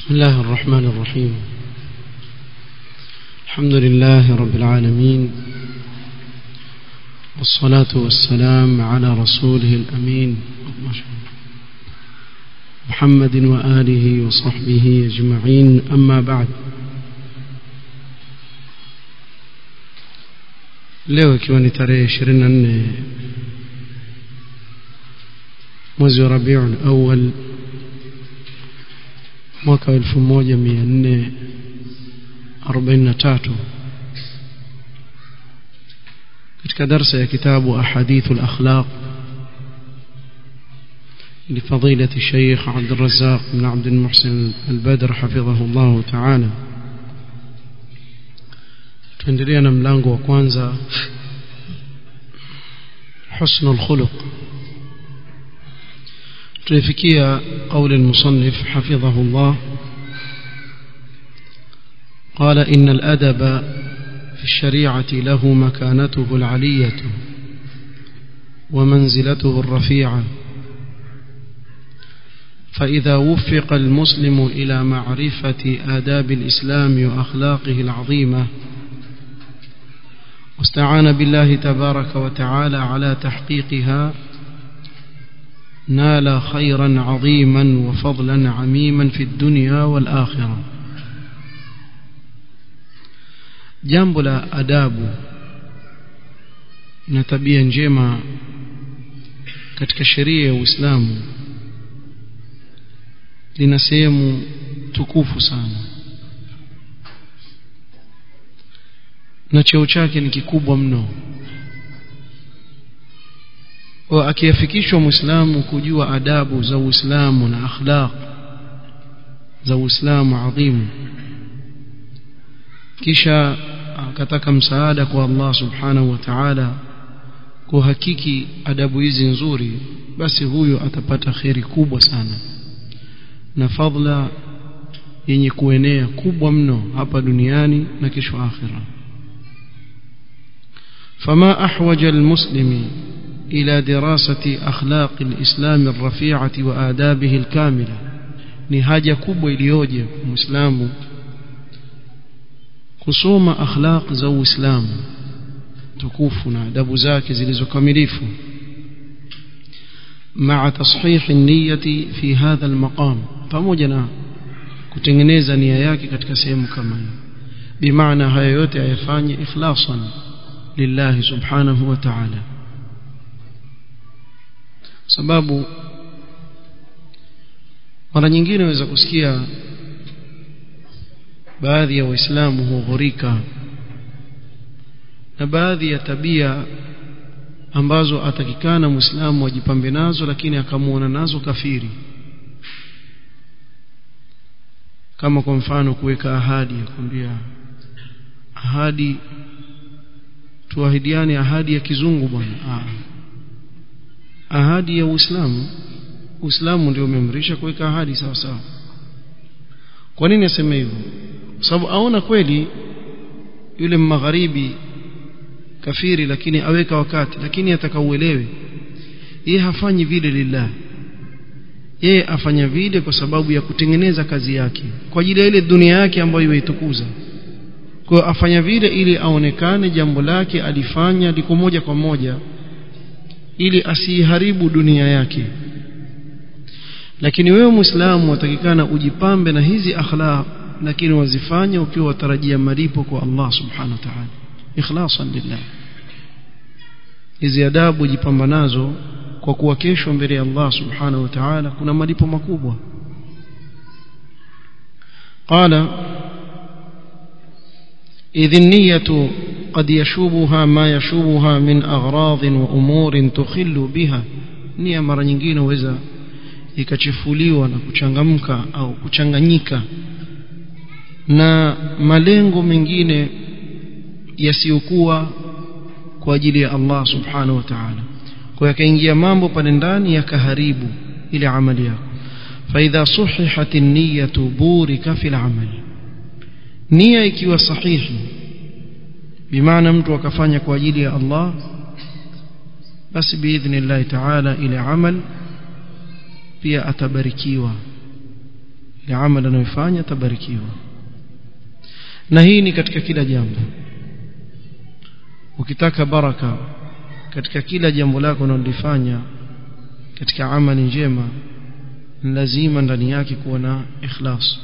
بسم الله الرحمن الرحيم الحمد لله رب العالمين والصلاة والسلام على رسوله الأمين محمد وآله وصحبه أجمعين أما بعد leo ikiwa ni tarehe 24 mwezi wa Rabiul Awwal mwaka 1443 katika darsa ya kitabu ahadithu al-akhlaq لفضيلة الشيخ عبد الرزاق بن عبد المحسن البدر حفظه الله تعالى tuendelea na mlango wa kwanza حسن الخلق tulifikia قول المصنف حفظه الله قال إن الأدب في الشريعة له مكانته العلية ومنزلته الرفيعة فإذا وفق المسلم إلى معرفة آداب الإسلام وأخلاقه العظيمة واستعان بالله تبارك وتعالى على تحقيقها نال خيرا عظيما وفضلا عميما في الدنيا والآخرة jambo la adabu na tabia njema katika sheria ya Uislamu lina sehemu tukufu sana na cheo chake ni kikubwa mno wa akiafikishwa muislamu kujua adabu za Uislamu na akhlaq za Uislamu adhimu kisha akataka msaada kwa Allah subhanahu wa ta'ala kuhakiki adabu hizi nzuri basi huyo atapata kheri kubwa sana na fadla yenye kuenea kubwa mno hapa duniani na kesho akhira فما أحوج المسلم إلى دراسة أخلاق الإسلام الرفيعة وآدابه الكاملة نهاجة كبوة إليوجة مسلم kusoma akhlaq za Uislamu tukufu na adabu zake zilizokamilifu مع تصحيح النية في هذا المقام pamoja na kutengeneza nia yake katika sehemu kama hiyo bimaana haya yote ayafanye ikhlasan lillahi subhanahu wa ta'ala sababu mara nyingine waweza kusikia baadhi ya waislamu hughurika na baadhi ya tabia ambazo atakikana muislamu ajipambe nazo lakini akamuona nazo kafiri kama kwa mfano kuweka ahadi ya kwambia ahadi tuahidiane ahadi ya kizungu bwana ahadi ya Uislamu Uislamu ndio umeamrisha kuweka ahadi sawa sawa kwa nini aseme hivyo sababu aona kweli yule magharibi kafiri lakini aweka wakati lakini atakauelewe yeye hafanyi vile lillah yeye afanya vile kwa sababu ya kutengeneza kazi yake kwa ajili ya ile dunia yake ambayo imeitukuza kwa afanya vile ili aonekane jambo lake alifanya liko moja kwa moja ili asiharibu dunia yake lakini wewe muislamu watakikana ujipambe na hizi akhlaq lakini wazifanye ukiwa watarajia malipo kwa Allah subhanahu wa ta'ala ikhlasan lillah hizi adabu jipamba nazo kwa kuwa kesho mbele ya Allah subhanahu wa ta'ala kuna malipo makubwa qala إذ النية قد يشوبها ما يشوبها من أغراض وأمور تخل بها nia mara nyingine huweza ikachefuliwa na kuchangamka au kuchanganyika na malengo mengine yasiyokuwa kwa ajili ya Allah subhanahu wa ta'ala kwa yakaingia mambo pale ndani yakaharibu ile amali yako فإذا صححت النية بورك في العمل nia ikiwa sahihi bimaana mtu akafanya kwa ajili ya Allah basi biidhnillah ta'ala ile amal pia atabarikiwa ile amali anayofanya tabarikiwa na hii ni katika kila jambo ukitaka baraka katika kila jambo lako unalofanya katika amali njema lazima ndani yake kuwa na ikhlas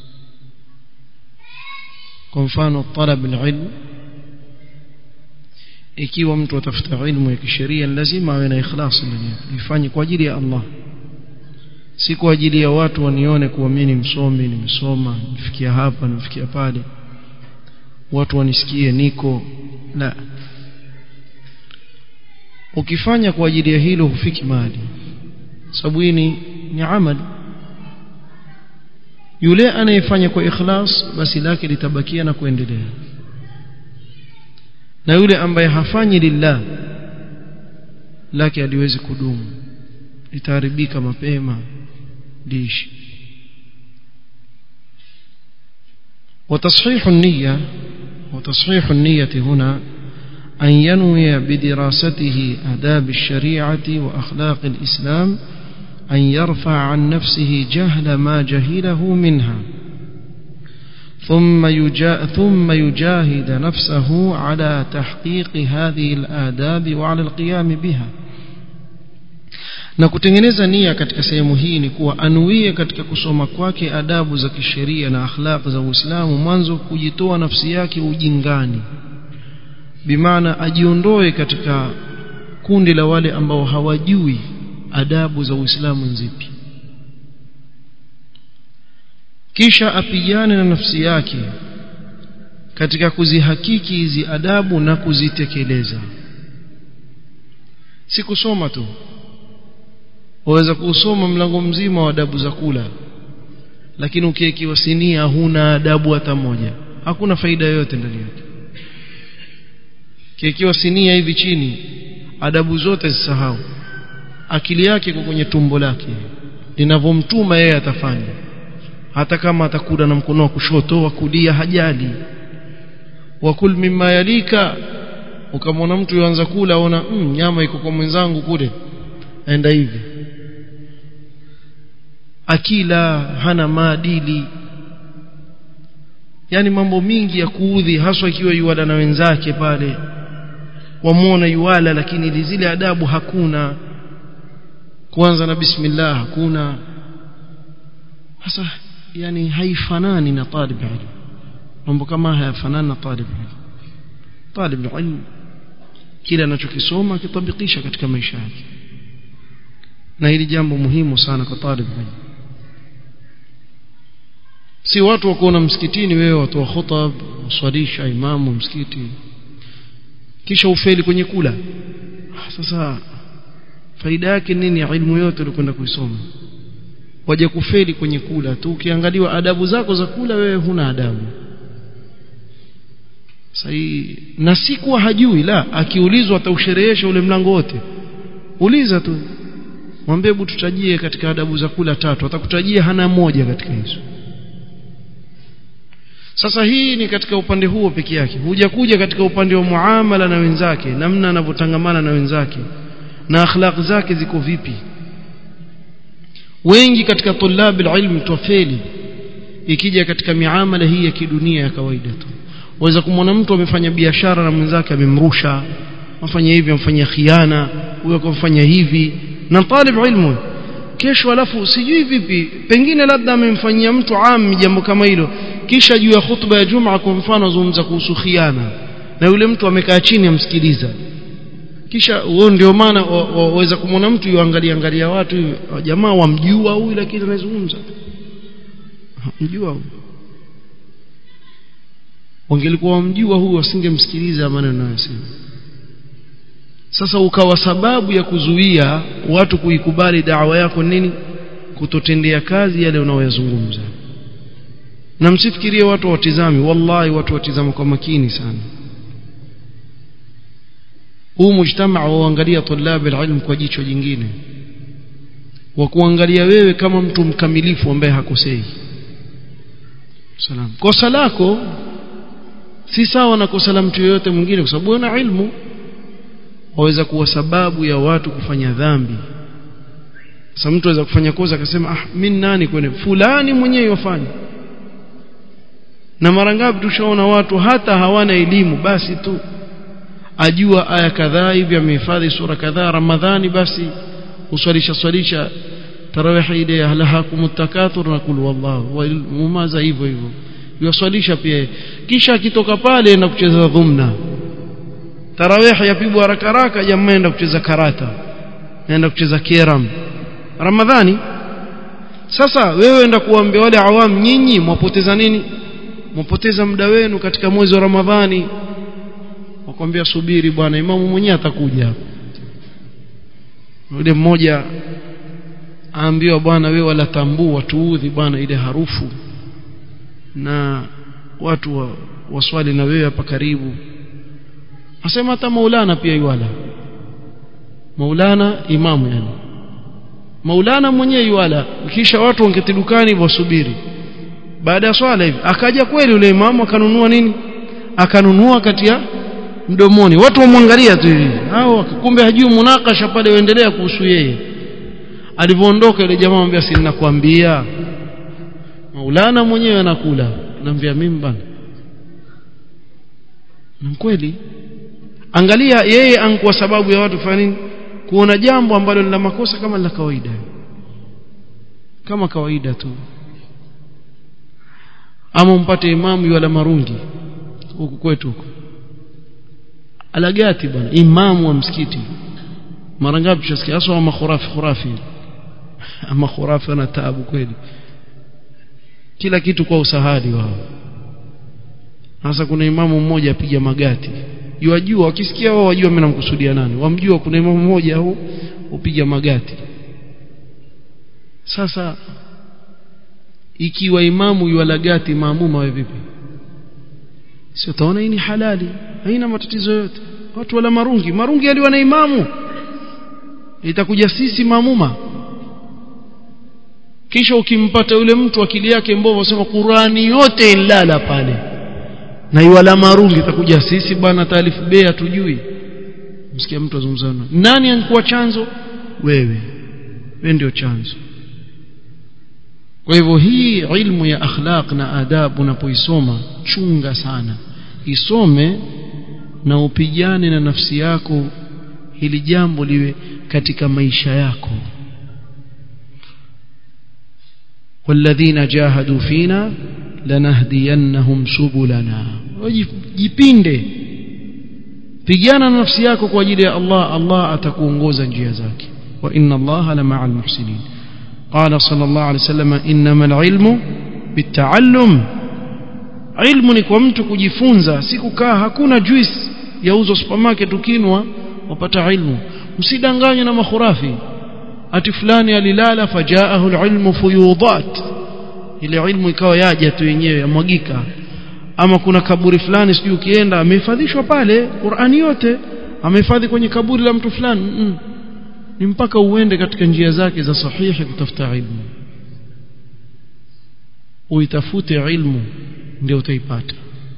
kwa mfano talab alilm ikiwa mtu atafuta ilmu ya kisheria lazima awe na ikhlas ndani yake ifanye kwa ajili ya Allah si kwa ajili ya watu wanione kuwa mimi ni msomi nimesoma nifikia hapa nifikia pale watu wanisikie niko la ukifanya kwa ajili ya hilo hufiki mahali sababu hii ni ni amali yule anayefanya kwa ikhlas basi lake litabakia na kuendelea na yule ambaye hafanyi lillah lake aliwezi kudumu litaharibika mapema liishi وتصحيح النية وتصحيح النية هنا أن ينوي بدراسته آداب الشريعة وأخلاق الإسلام أن يرفع عن نفسه جهل ما جهله منها ثم يجا ثم يجاهد نفسه على تحقيق هذه الآداب وعلى القيام بها na kutengeneza nia katika sehemu hii ni kuwa anuie katika kusoma kwake adabu za kisheria na akhlaq za Uislamu mwanzo kujitoa nafsi yake ujingani bimaana ajiondoe katika kundi la wale ambao hawajui adabu za Uislamu nzipi kisha apigane na nafsi yake katika kuzihakiki hizi adabu na kuzitekeleza si kusoma tu waweza kusoma mlango mzima wa adabu za kula lakini ukiekiwa sinia huna adabu hata moja hakuna faida yoyote ndani yake kiekiwa sinia hivi chini adabu zote zisahau akili yake iko kwenye tumbo lake linavyomtuma yeye atafanya hata kama atakula na mkono wa kushoto wa kulia hajali wakul mimma yalika ukamwona mtu yuanza kula aona mm, nyama iko kwa mwenzangu kule aenda hivi akila hana maadili yani mambo mingi ya kuudhi haswa ikiwa yuwala na wenzake pale wamwona yuwala lakini zile adabu hakuna kuanza na bismillah hakuna sasa yani haifanani na talib ilm mambo kama hayafanani na talib ilm talib ilm kile anachokisoma kitabikisha katika maisha yake na hili jambo muhimu sana kwa talib ilm si watu wakuona msikitini wewe watu wa khutab uswalisha imamu msikiti kisha ufeli kwenye kula sasa faida yake nini ya ilmu yote ulikwenda kuisoma waje kufeli kwenye kula tu ukiangaliwa adabu zako za kula wewe huna adabu sahi na si kuwa hajui la akiulizwa atausherehesha ule mlango wote uliza tu mwambie hebu tutajie katika adabu za kula tatu atakutajia hana moja katika hizo sasa hii ni katika upande huo peke yake huja kuja katika upande wa muamala na wenzake namna anavyotangamana na wenzake na akhlaq zake ziko vipi wengi katika tulabil ilm twafeli ikija katika miamala hii ya kidunia ya kawaida tu waweza kumwona mtu amefanya biashara na mwenzake amemrusha amfanya hivi amfanyia khiana huyo akamfanya hivi na talib ilmu kesho alafu sijui vipi pengine labda amemfanyia mtu ami jambo kama hilo kisha juu ya khutba ya Jumaa kwa mfano azungumza kuhusu khiana na yule mtu amekaa chini amsikiliza kisha huo ndio maana waweza kumwona mtu yuangalia angalia watu jamaa wamjua huyu lakini anazungumza mjua huyu wangelikuwa wamjua huyu wasingemsikiliza maneno anayosema sasa ukawa sababu ya kuzuia watu kuikubali dawa yako nini kutotendea kazi yale unaoyazungumza na msifikirie watu watizami wallahi watu watizama kwa makini sana huu mujtamaa waangalia tulab alilm kwa jicho jingine wa kuangalia wewe kama mtu mkamilifu ambaye hakosei salam kosa lako si sawa na kosa la mtu yeyote mwingine kwa sababu una ilmu waweza kuwa sababu ya watu kufanya dhambi sasa mtu aweza kufanya kosa akasema ah mimi nani kwene fulani mwenyewe yofanya na mara ngapi tushaona watu hata hawana elimu basi tu ajua aya kadhaa hivi amehifadhi sura kadhaa ramadhani basi uswalisha swalisha tarawih ile ahlahakum takathur na kul wallahu mumaza hivyo hivyo yuswalisha pia kisha akitoka pale na kucheza dhumna tarawih yapigwa haraka haraka jamaa enda kucheza karata naenda kucheza kiram ramadhani sasa wewe enda kuambia wale awam nyinyi mwapoteza nini mwapoteza muda wenu katika mwezi wa ramadhani wakwambia subiri bwana imamu mwenyewe atakuja yule mmoja aambiwa bwana wewe wala tambua tuudhi bwana ile harufu na watu wa, waswali na wewe hapa karibu asema hata maulana pia yuala maulana imamu yani maulana mwenyewe yuala kisha watu wangeti dukani wasubiri baada ya swala hivi akaja kweli yule imamu akanunua nini akanunua kati ya mdomoni watu wamwangalia tu hivi hao kumbe hajui munakasha pale uendelea kuhusu yeye alivyoondoka yule jamaa anambia si ninakwambia maulana mwenyewe anakula anambia mimi bana na kweli angalia yeye ankuwa sababu ya watu kufanya nini kuona jambo ambalo lina makosa kama la kawaida kama kawaida tu ama mpate imamu wala marungi huku kwetu huku alagati bwana imamu wa msikiti mara ngapi tushasikia hasa wa makhurafi khurafi ama khurafi ana taabu kweli kila kitu kwa usahali wao sasa kuna imamu mmoja apiga magati yajua wakisikia wao wajua mimi namkusudia nani wamjua kuna imamu mmoja au upiga magati sasa ikiwa imamu yualagati maamuma wewe vipi sio taona hii ni halali haina matatizo yote watu wala marungi marungi aliwa na imamu itakuja sisi maamuma kisha ukimpata yule mtu akili yake mbovu sema Qurani yote ilala pale na iwala marungi itakuja sisi bwana taalifu bei hatujui msikia mtu azungumzana nani ankuwa chanzo wewe wewe ndio chanzo kwa hivyo hii ilmu ya akhlaq na adabu unapoisoma chunga sana isome na upigane na nafsi yako hili jambo liwe katika maisha yako والذين جاهدوا فينا لنهدينهم سبلنا jipinde pigana na nafsi yako kwa ajili ya Allah Allah atakuongoza njia zake wa inna Allah la ma'al muhsinin قال صلى الله عليه وسلم انما العلم بالتعلم ilmu ni kwa mtu kujifunza si kukaa hakuna juice yauzwa supermarket ukinwa wapata ilmu msidanganywe na makhurafi ati fulani alilala fajaahu alilmu fuyudat ile ilmu ikawa yaja tu yenyewe yamwagika ama kuna kaburi fulani sijui ukienda amehifadhishwa pale Qur'ani yote amehifadhi kwenye kaburi la mtu fulani mm -mm. ni mpaka uende katika njia zake za sahihi kutafuta ilmu uitafute ilmu ndio utaipata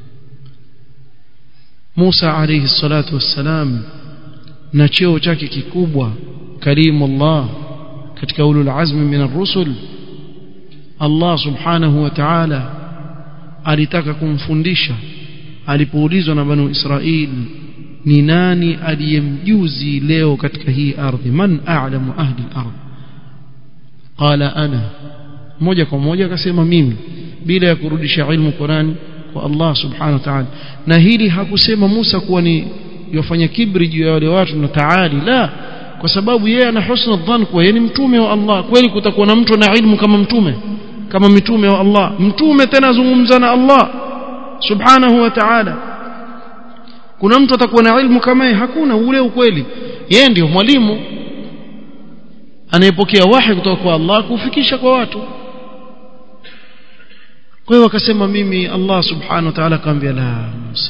Musa alayhi salatu wassalam na cheo chake kikubwa karimullah katika ulul azmi min ar-rusul Allah subhanahu wa ta'ala alitaka kumfundisha alipoulizwa na banu Israil ni nani aliyemjuzi leo katika hii ardhi man a'lamu ahli al-ardh qala ana moja kwa moja akasema mimi bila ya kurudisha ilmu Qurani kwa Allah subhanahu wa ta'ala na hili hakusema Musa kuwa ni yofanya kibri juu ya wale watu na taali la kwa sababu yeye ana husna dhann kuwa yeye ni mtume wa Allah kweli kutakuwa na mtu na ilmu kama mtume kama mitume wa Allah mtume tena azungumza na Allah subhanahu wa ta'ala kuna mtu atakuwa na ilmu kama yeye hakuna ule ukweli yeye ndio mwalimu anayepokea wahi kutoka kwa Allah kufikisha kwa watu kwa hiyo akasema mimi Allah subhanahu wa ta'ala akamwambia la Musa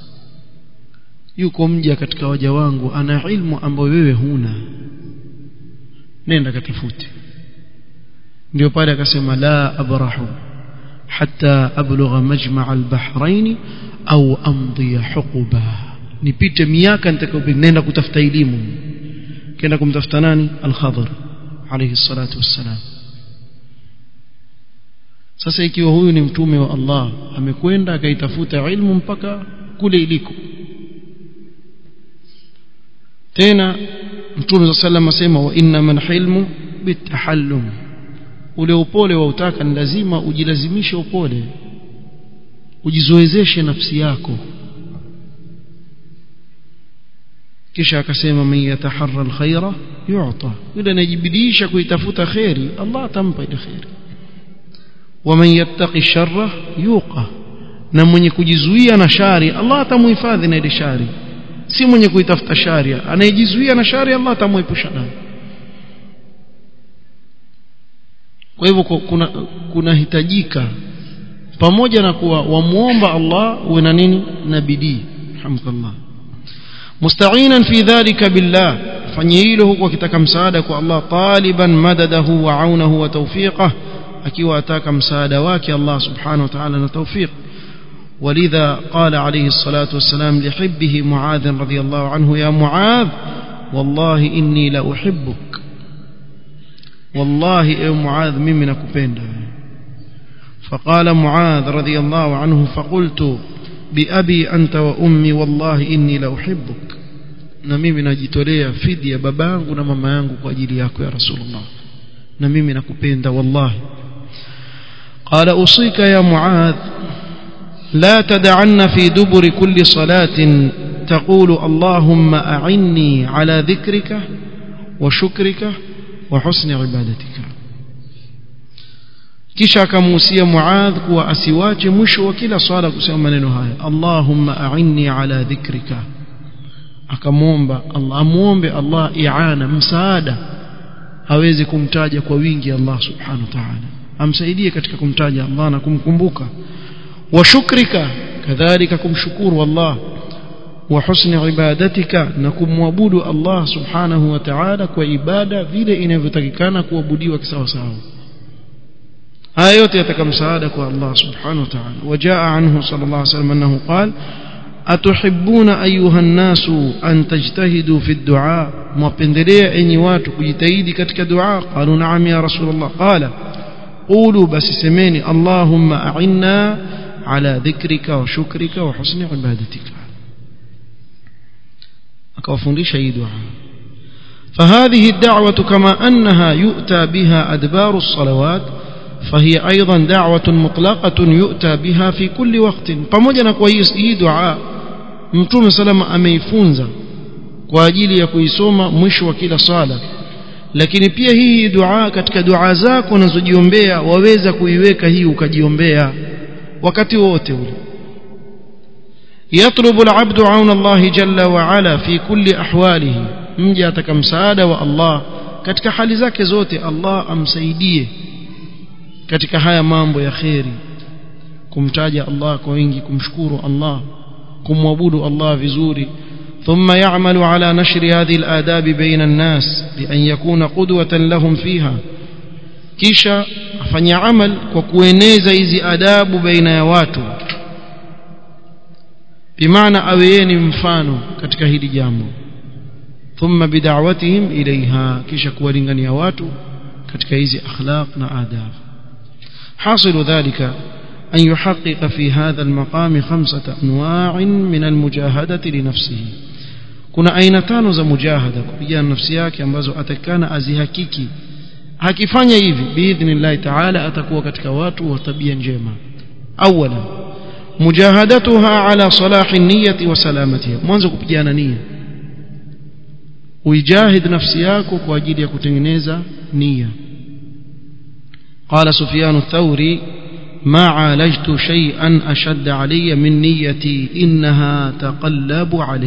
yuko mja katika waja wangu ana ilmu ambayo wewe huna nenda katafute ndio pale akasema la abrahu hatta ablugha majma' al-bahrain au amdi huquba nipite miaka nitakayopita nenda kutafuta elimu kenda kumtafuta nani al-khadr alayhi salatu wassalam sasa ikiwa huyu ni mtume wa Allah amekwenda akaitafuta ilmu mpaka kule iliko tena mtume sallam asema wa inna man hilmu bitahallum ule upole wa utaka ni lazima ujilazimishe upole ujizoezeshe nafsi yako kisha akasema man yataharra alkhaira yu'ta yule anajibidisha kuitafuta khairi Allah atampa ile khairi waman yattaqi sharra yuqa na mwenye kujizuia na shari Allah atamuhifadhi na ile shari si mwenye kuitafuta shari anayejizuia na shari Allah atamuepusha nayo kwa hivyo kuna kunahitajika pamoja na kuwa wamuomba Allah uwe na nini na bidii alhamdulillah musta'inan fi dhalika billah fanye hilo huku akitaka msaada kwa Allah taliban madadahu wa aunahu wa tawfiqah akiwa ataka msaada wake Allah subhanahu wa ta'ala na tawfiq ولذا قال عليه الصلاة والسلام لحبه معاذ رضي الله عنه يا معاذ والله إني لأحبك والله يا معاذ ممن كبين فقال معاذ رضي الله عنه فقلت بأبي أنت وأمي والله إني لأحبك na mimi najitolea fidia babangu na mama yangu kwa ajili yako ya rasulullah na mimi nakupenda wallahi qala usika ya muadh لا تدعن في دبر كل صلاة تقول اللهم أعني على ذكرك وشكرك وحسن عبادتك kisha akamuhusia muadh kuwa asiwache mwisho wa kila swala kusema maneno haya allahumma a'inni ala dhikrika akamwomba allah amuombe allah i'ana msaada aweze kumtaja kwa wingi allah subhanahu wa ta'ala amsaidie katika kumtaja allah na kumkumbuka وشكرك كذلك kumshukuru Allah wa husni ibadatika na kumwabudu Allah subhanahu wa ta'ala kwa ibada vile inavyotakikana kuabudiwa kisawa sawa haya yote yataka msaada kwa Allah subhanahu wa ta'ala wajaa anhu sallallahu alayhi wasallam annahu qala atuhibbuna ayuha an-nasu an tajtahidu fi ad-du'a mwapendelea enyi watu kujitahidi katika dua qalu na'am ya rasulullah qala qulu basi semeni allahumma a'inna على ذكرك وشكرك وحسن عبادتك akawafundisha hii dua فهذه الدعوة كما أنها يؤتى بها أدبار الصلوات فهي أيضا دعوة مطلقة يؤتى بها في كل وقت pamoja na kwa hii dua mtume salama ameifunza kwa ajili ya kuisoma mwisho wa kila sala lakini pia hii dua katika dua zako unazojiombea waweza kuiweka hii ukajiombea wakati wote ule يطلب العبد عون الله جل وعلا في كل أحواله mja ataka msaada wa Allah katika hali zake zote Allah amsaidie katika haya mambo ya kheri kumtaja Allah kwa wingi kumshukuru Allah kumwabudu Allah vizuri ثم يعمل على نشر هذه الآداب بين الناس بأن يكون قدوة لهم فيها kisha afanya amal kwa kueneza hizi adabu baina ya watu bimaana awe yeye ni mfano katika hili jambo thumma bid'awatihim ilaiha kisha kuwalingania watu katika hizi akhlaq na adab حاصل ذلك أن يحقق في هذا المقام خمسة أنواع من المجاهدة لنفسه kuna aina tano za mujahada kupigana nafsi yake ambazo atakana azihakiki akifanya hivi biidhnillahi taala atakuwa katika watu wa tabia njema awala mujahadatuha ala salahi niyati wa salamatiha mwanzo kupigana nia uijahid nafsi yako kwa ajili ya kutengeneza nia قال سفيان الثوري ما عالجت شيئا أشد علي من نيتي إنها تقلب علي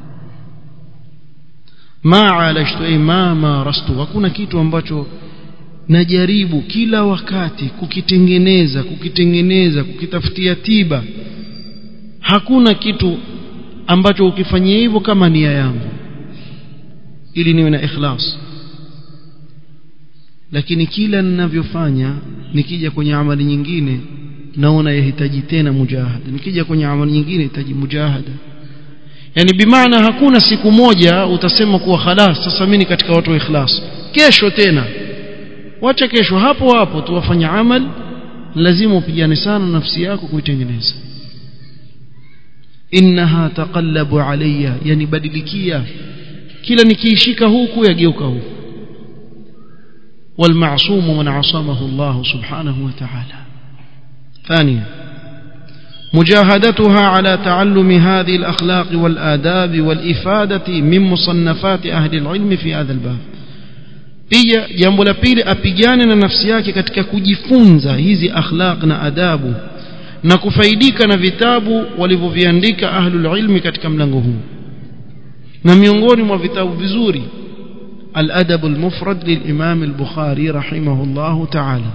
ما عالجت أي ما مارست وكنا كيتو ambacho najaribu kila wakati kukitengeneza kukitengeneza kukitafutia tiba hakuna kitu ambacho ukifanyia hivyo kama nia yangu ili niwe na ikhlas lakini kila ninavyofanya nikija kwenye amali nyingine naona yahitaji tena mujahada nikija kwenye amali nyingine yahitaji mujahada yani bimaana hakuna siku moja utasema kuwa khalas sasa mimi katika watu wa ikhlas kesho tena wacha kesho hapo hapo tu wafanya amal lazima upigane sana nafsi yako kuitengeneza innaha taqallabu alayya yani badilikia kila nikiishika huku yageuka huku والمعصوم من عصمه الله سبحانه وتعالى ثانيا مجاهدتها على تعلم هذه الأخلاق والآداب والإفادة من مصنفات أهل العلم في هذا الباب pia jambo la pili apigane na nafsi yake katika kujifunza hizi akhlaq na adabu na kufaidika na vitabu walivyoviandika ahlul ilmi katika mlango huu na miongoni mwa vitabu vizuri الأدب المفرد للإمام البخاري رحمه الله تعالى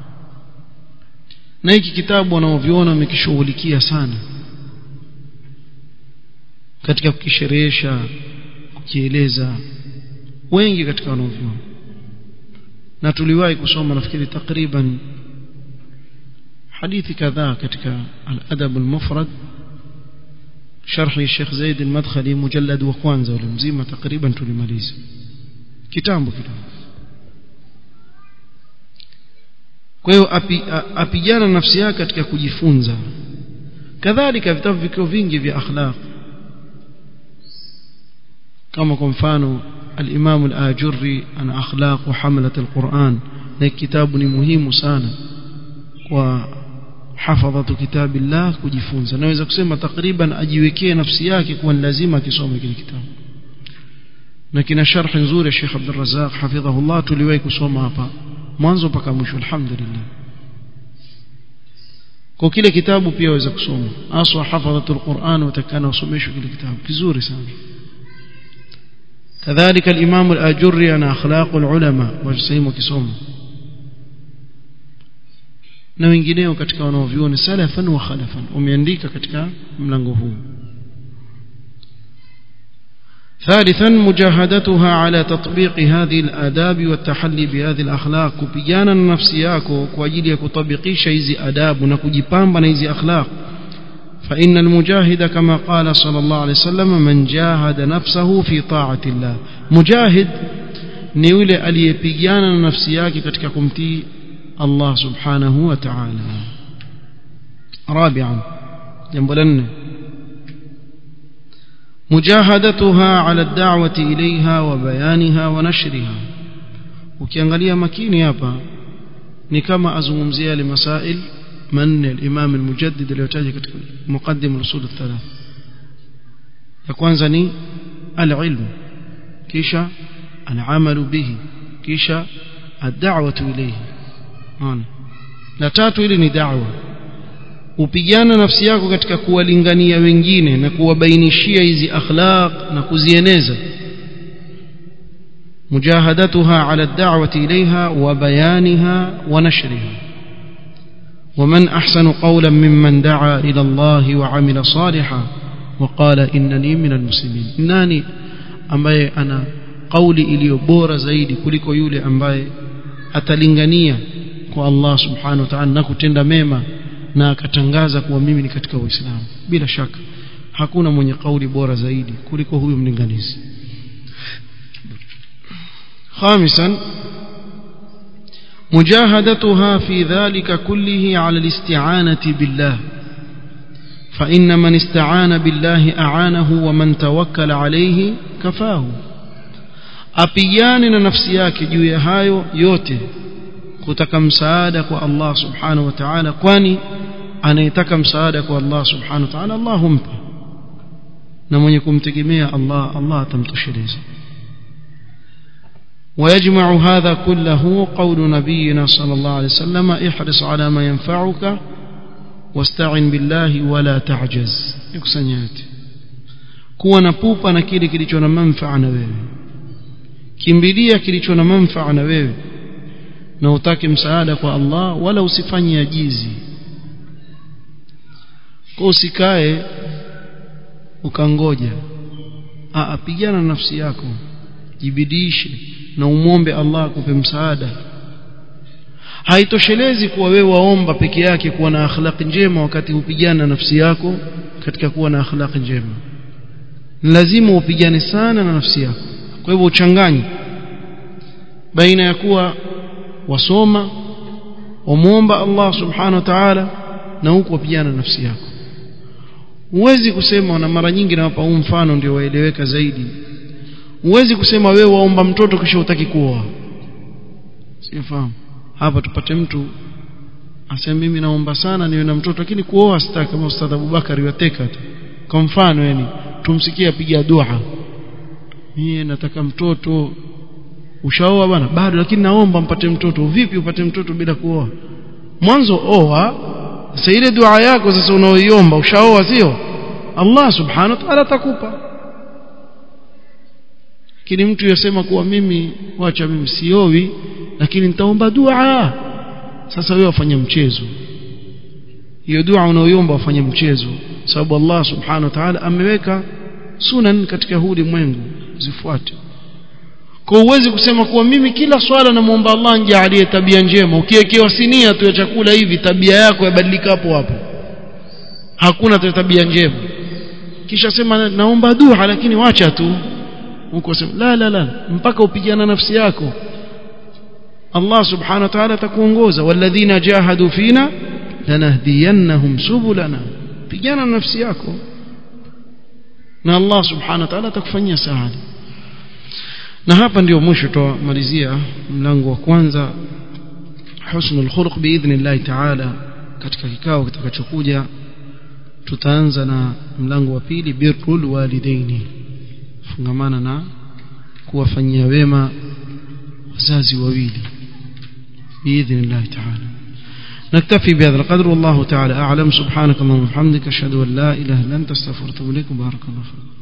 na hiki kitabu wanaoviona wamekishughulikia sana katika kukisherehesha kukieleza wengi katika wanaoviona na tuliwahi kusoma nafikiri takriban hadithi kadhaa katika al-adab al-mufrad sharhi Sheikh Zaid al-Madkhali mujallad wa kwanza ule mzima takriban tulimaliza kitambo kidogo kwa hiyo api, apigana nafsi yake katika kujifunza kadhalika vitabu vikio vingi vya akhlaq kama kwa mfano al-Imam al-Ajurri ana akhlaq wa hamalat al-Quran na kitabu ni muhimu sana kwa hafadhatu kitabillah kujifunza naweza kusema takriban ajiwekee nafsi yake kuwa ni lazima akisome kile kitabu na kina sharh nzuri ya Sheikh Abdul Razzaq hafidhahullah tuliwahi kusoma hapa mwanzo mpaka mwisho alhamdulillah kwa kile kitabu pia waweza kusoma aswa hafadhatul Qur'an utakana usomeshwe kile kitabu kizuri sana كذلك الإمام الآجري أنا أخلاق العلماء وجسيم كسوم na wengineo katika wanaovyuoni salafan wa khalafan umeandika katika mlango huu ثالثا مجاهدتها على تطبيق هذه الآداب والتحلي بهذه الأخلاق كبيانا نفسي yako kwa ajili ya kutabikisha hizi adabu na kujipamba na hizi akhlaq فإن المجاهد كما قال صلى الله عليه وسلم من جاهد نفسه في طاعة الله مجاهد ni yule aliyepigana na nafsi yake katika kumtii Allah subhanahu wa ta'ala رابعا jambo la nne مجاهدتها على الدعوة إليها وبيانها ونشرها ukiangalia makini hapa ni kama azungumzia yale masail manne al-Imam al-Mujaddid aliyotaja katika muqaddim al-usul al-thalath ya kwanza ni al-ilm kisha al-amal bihi kisha ad-da'watu ilayhi unaona la tatu ili ni da'wa upigana nafsi yako katika kuwalingania wengine na kuwabainishia hizi akhlaq na kuzieneza مجاهدتها على الدعوة إليها وبيانها ونشرها ومن أحسن قولا ممن دعا إلى الله وعمل صالحا وقال إنني من المسلمين إنني ambaye ana kauli iliyo bora zaidi kuliko yule ambaye atalingania kwa Allah subhanahu wa ta'ala na kutenda mema na akatangaza kuwa mimi ni katika Uislamu bila shaka hakuna mwenye kauli bora zaidi kuliko huyu mlinganizi خامسا مجاهدتها في ذلك كله على الاستعانة بالله فإن من استعان بالله أعانه ومن توكل عليه كفاه apigane na nafsi yake juu ya hayo yote kutaka msaada kwa Allah subhanahu wa ta'ala kwani anayetaka msaada kwa Allah subhanahu wa ta'ala Allah humpa na mwenye kumtegemea Allah Allah atamtosheleza ويجمع هذا كله قول نبينا صلى الله عليه وسلم احرص على ما ينفعك واستعن بالله ولا تعجز يكسنيات kuwa na pupa na kile kilicho na manfaa na wewe kimbilia kilicho na manfaa na wewe na utake msaada kwa Allah wala usifanye ajizi kwa usikae ukangoja apigana nafsi yako jibidishe na umwombe Allah akupe msaada haitoshelezi kuwa wewe waomba peke yake kuwa na akhlaq njema wakati upigana nafsi yako katika kuwa na akhlaq njema lazima upigane sana na nafsi yako kwa hivyo uchanganye baina ya kuwa wasoma wamwomba Allah subhanahu wa ta'ala na huku wapigana nafsi yako huwezi kusema na mara nyingi nawapa huu mfano ndio waeleweka zaidi huwezi kusema wewe waomba mtoto kisha utaki kuoa sifahamu hapa tupate mtu asema mimi naomba sana niwe na mtoto lakini kuoa sitaki kama ustadh Abubakar yateka tu kwa mfano yani tumsikie apiga dua mimi nataka mtoto ushaoa bwana bado lakini naomba mpate mtoto vipi upate mtoto bila kuoa mwanzo oa sasa ile dua yako sasa unaoiomba ushaoa sio Allah subhanahu wa ta'ala atakupa lakini mtu yasema kuwa mimi wacha mimi siowi lakini nitaomba dua sasa wewe wafanye mchezo hiyo dua unaoiomba wafanye mchezo sababu Allah subhanahu wa ta'ala ameweka sunan katika huu ulimwengu zifuate kwa uwezi kusema kuwa mimi kila swala namuomba Allah nijaalie tabia njema ukiwekewa sinia tu ya chakula hivi tabia yako yabadilika hapo hapo hakuna tabia njema kisha sema naomba dua lakini wacha tu huko sema la la la mpaka upigana nafsi yako Allah subhanahu wa ta'ala atakuongoza walladhina jahadu fina lanahdiyannahum subulana pigana nafsi yako na Allah subhanahu wa ta'ala atakufanyia saada na hapa ndio mwisho tutamalizia mlango wa kwanza husnul khuluq biidhnillah ta'ala katika kikao kitakachokuja tutaanza na mlango wa pili birrul walidaini fungamana na kuwafanyia wema wazazi wawili biidhnillah ta'ala نكتفي بهذا القدر والله تعالى أعلم سبحانك اللهم وبحمدك أشهد أن لا إله إلا أنت استغفرك وأتوب إليك بارك الله فيك